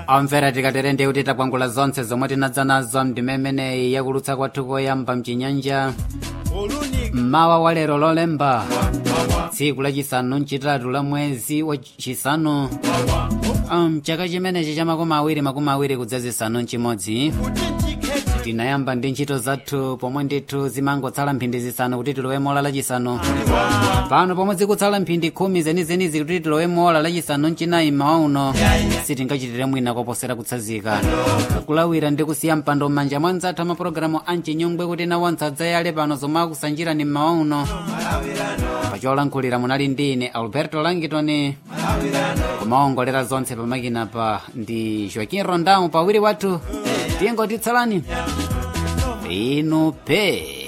omvera tikatere ndi kuti takwangula zonse zomwe tinadza nazo ndimemeneyi yakulutsa kwathu koyamba mchinyanja mmawa wa lero lolemba tsiku lachisanu mchitatu la mwezi wachisanu mchaka chimenechi cha makumi awiri makumi awiri kudzazisanu mchimodzi tinayamba ndi ntchito zathu pomwe ndithu zimangotsala mphindi zisanu kuti tilowemo ola lachisanu pano pomwe zikutsala mphindi khumi zenizenizi kuti tilowemo ola lachisanu mchinayi mmawa uno sitingachitire mwina koposera kutsanzika kulawira ndi kusiya mpando m'manja mwa nzathu amapulogalamu amchinyongwe kuti nawonse adzayale pano zomwe akusanjirani mmawa uno pacholankhulira munali ndi ine alberto langitoni kumaongolera zonse pamakina pa ndi joaquin rondão pawiri wathu tiyengotitsalani inu pe